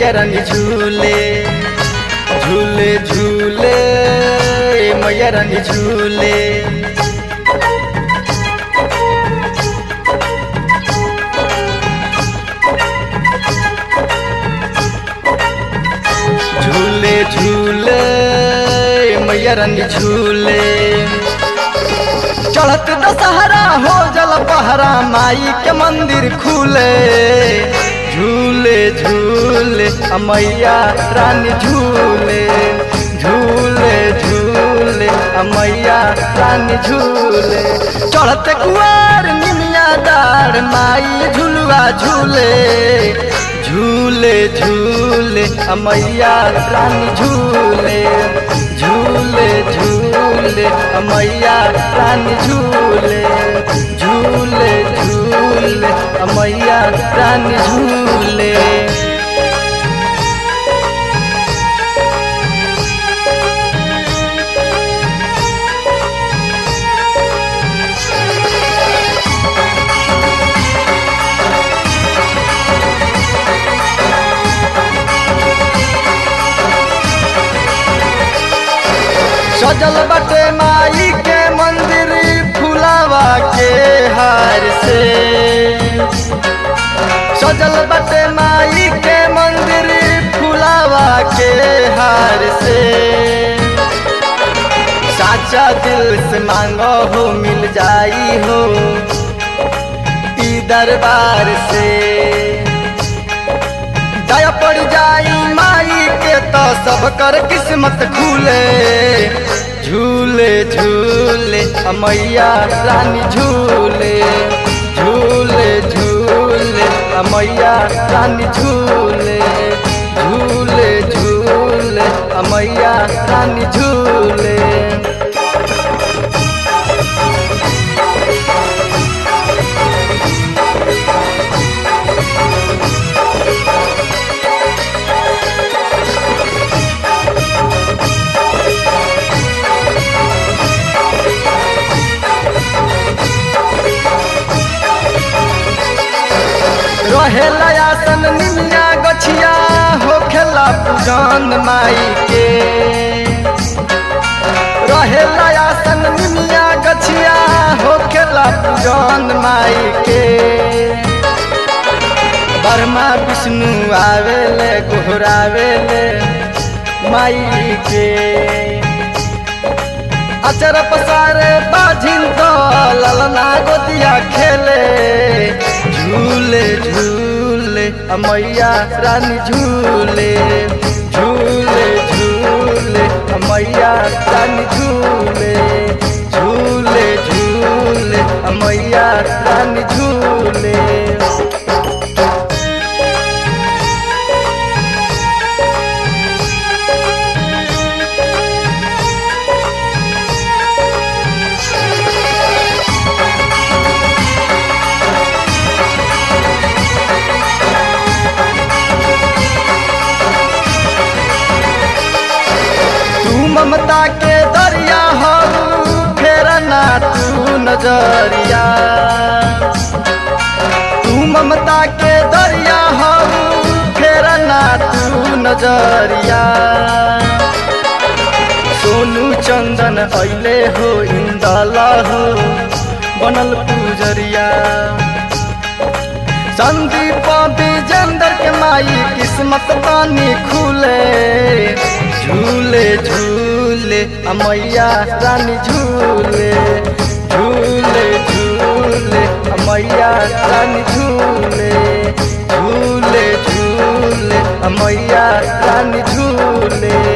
मैया रानी झूले झूले झूले मैया रानी झूले झूले झूले मैया रानी झूले चढ़त दशहरा हो जल पहरा माई के मंदिर खुले झूले झूले अ मैया रानी झूले झूले झूले अ मैया रानी झूले चढ़त कुआर निमिया दार माई झुलुआ झूले झूले झूले अ मैया रानी झूले झूले झूले अ मैया रानी झूले झूले झूले अ मैया रानी झूले सजल बटे माई के मंदिर फुलावा के हार से सजल बटे माई के मंदिर फुलावा के हार से साचा दिल से मांगो हो मिल जाई हो ई दरबार से दया पड़ जाई माई के तो सब कर किस्मत खुले झूले झूले अ मैया रानी झूले झूले झूले अ मैया रानी झूले झूले झूले अ मैया रानी झूले रहेला आसन निमिया गछिया होखेला पूजन माई के रहेला आसन निमिया गछिया होखेला पूजन माई के बर्मा विष्णु आवेले गोहरावेले माई के अचर पसारे बाझिन तो ललना गोदिया खेले झूले झूले अ मैया रानी झूले झूले झूले अ मैया रानी झूले झूले झूले अ मैया रानी झूले तू ममता के दरिया हो फेर ना तू नजरिया तू ममता के दरिया हो फेर ना तू नजरिया सोनू चंदन अइले हो इंदला हो बनल पूजरिया संदीप विजेंद्र के माई किस्मत पानी खुले झूले झूले अ मैया रानी झूले झूले झूले अ मैया रानी झूले झूले झूले अ मैया रानी झूले